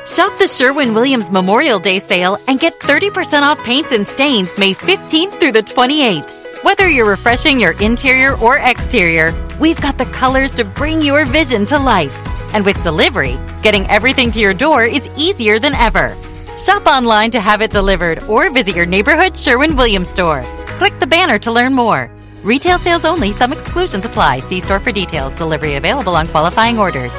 Shop the Sherwin Williams Memorial Day sale and get 30% off paints and stains May 15th through the 28th. Whether you're refreshing your interior or exterior, we've got the colors to bring your vision to life. And with delivery, getting everything to your door is easier than ever. Shop online to have it delivered or visit your neighborhood Sherwin Williams store. Click the banner to learn more. Retail sales only, some exclusions apply. See store for details. Delivery available on qualifying orders.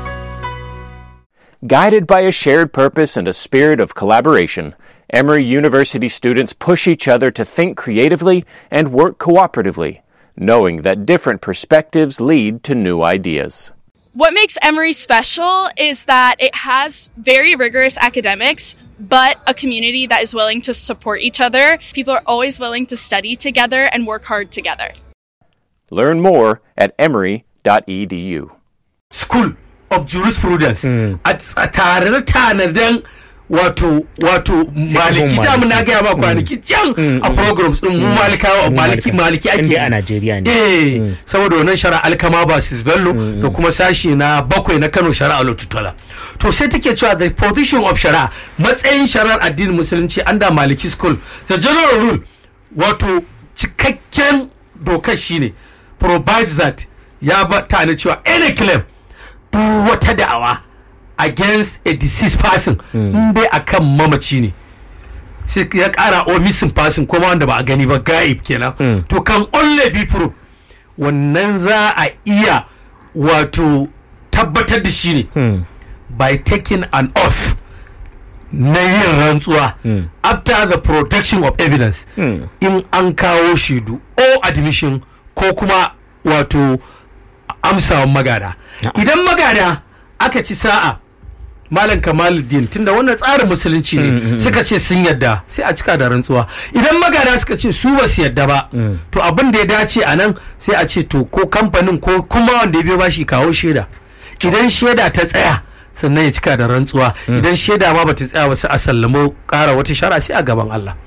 Guided by a shared purpose and a spirit of collaboration, Emory University students push each other to think creatively and work cooperatively, knowing that different perspectives lead to new ideas. What makes Emory special is that it has very rigorous academics, but a community that is willing to support each other. People are always willing to study together and work hard together. Learn more at emory.edu. School of Jurisprudence a tare da tanadan wato wato maliki da na gaya ma kwanaki can a programs din mu malikawa maliki maliki ake Inda a Najeriya ne. eh saboda wannan shari'a alkama ba sis bello da kuma sashi na bakwai na Kano shari'a lotutola to sai take cewa the position of shari'a matsayin shari'ar addinin musulunci under maliki school the general rule wato cikakken dokar shine provides that ya ba ta cewa any claim duk wata da'awa against a deceased person in dai akan mamaci ne sai ya kara o missing person kuma wanda ba a gani ba gaib kenan to kan only be proof wannan za a iya wato tabbatar da shi ne by taking an oath na yin rantsuwa after the production of evidence in an kawo shaidu or admission ko kuma wato amsawan magada idan magada aka ci sa'a malam kamaluddin tunda wannan tsarin musulunci ne suka ce sun yadda sai a cika da rantsuwa idan magada suka ce su ba su yadda ba to abin da ya dace a nan sai a ce to ko kamfanin ko kuma wanda ya biyo bashi kawo shaida idan shaida ta tsaya sannan ya cika da rantsuwa idan shaida ma bata tsaya ba sai a sallamo kara wata shara sai a gaban Allah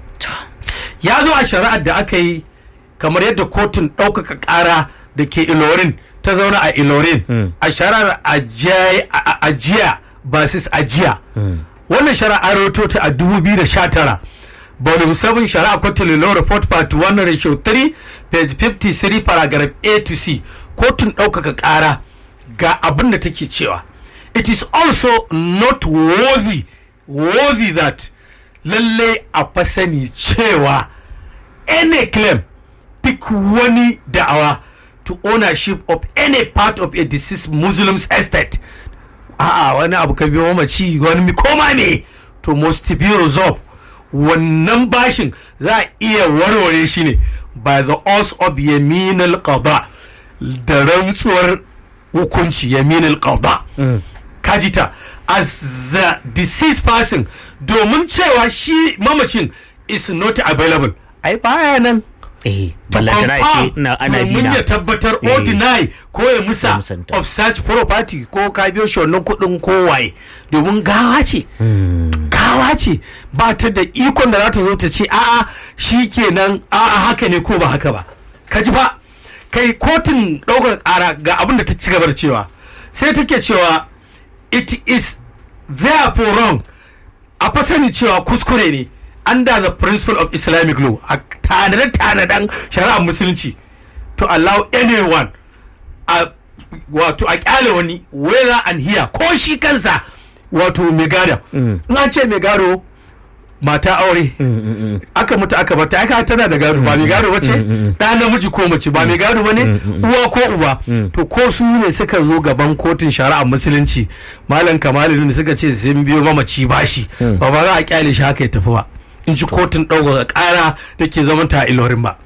ya zo a shari'ar da aka yi kamar yadda kotun ɗaukaka ƙara da ke ilorin ta zauna a ilorin a shari'ar ajiya basis ajiya wannan shari'a rahoto ta a 2019 volume 7 shari'a kotun law report part 1 ratio 3 page 53 paragraph a to c kotun ɗaukaka ƙara ga abin da take cewa it is also not worthy worthy that lalle a fasani cewa any claim duk wani da'awa to ownership of any part of a deceased muslim's estate a'a wani abu ka biyo mamaci wani koma ne to must be resolved wannan bashin za a iya warware shi ne by the oath of yaminal qada da rantsuwar hukunci yaminal qada kajita as the deceased person domin cewa shi mamacin is not available ai baya nan eh ballantana ce na ana domin bina ya tabbatar Eh. or deny ko ya musa Ya musanta. of such property ko ka biyo shi wannan kuɗin ko waye domin gawa ce gawa ce ba ta da ikon da za ta zo ta ce a'a shi kenan a'a haka ne ko ba haka ba ka ji ba kai kotun ɗaukar ƙara ga abin da ta ci gaba da cewa sai take cewa it is therefore wrong a fa sani cewa kuskure ne under the principle of islamic law a tanade-tanaden shari'ar musulunci to allow anyone a wato a kyale wani whether and here ko shi kansa wato mai gado in an ce mai gado mata aure aka mutu aka bata aka tana da gado ba mai gado ba ce ɗa namiji ko mace ba mai gado ba ne uwa ko uba to ko su ne suka zo gaban kotun shari'a musulunci malam kamalu ne suka ce sun biyo mamaci bashi ba ba za a kyale shi haka ya tafi ba in ji kotun ɗaukaka ƙara da ke zaman ta ilorin ba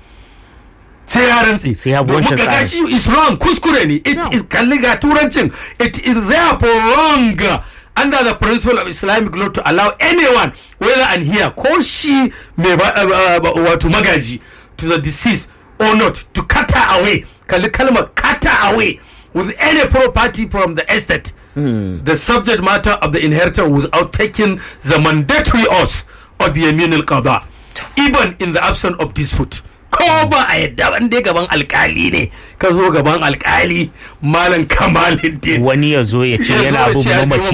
sai ya rantsi Sai ya bi domin wancan ga tsarin. shi is wrong kuskure ne it is kalli ga turancin it is therefore wrong under the principle of islamic law to allow anyone whether and here ko shi mai ba- uh, uh, wato magaji to the deceased or not to cutter away kalli kalmar cutter away with any property from the estate the subject matter of the inheritor without taking the mandatory oath of yamin al-qada even in the absence of dispute ko ba a yadda ban dai gaban alkali ne ka zo gaban alkali malam kamaluddin wani ya zo ya ce Ya zo yana ya bin ce ya bi mamaci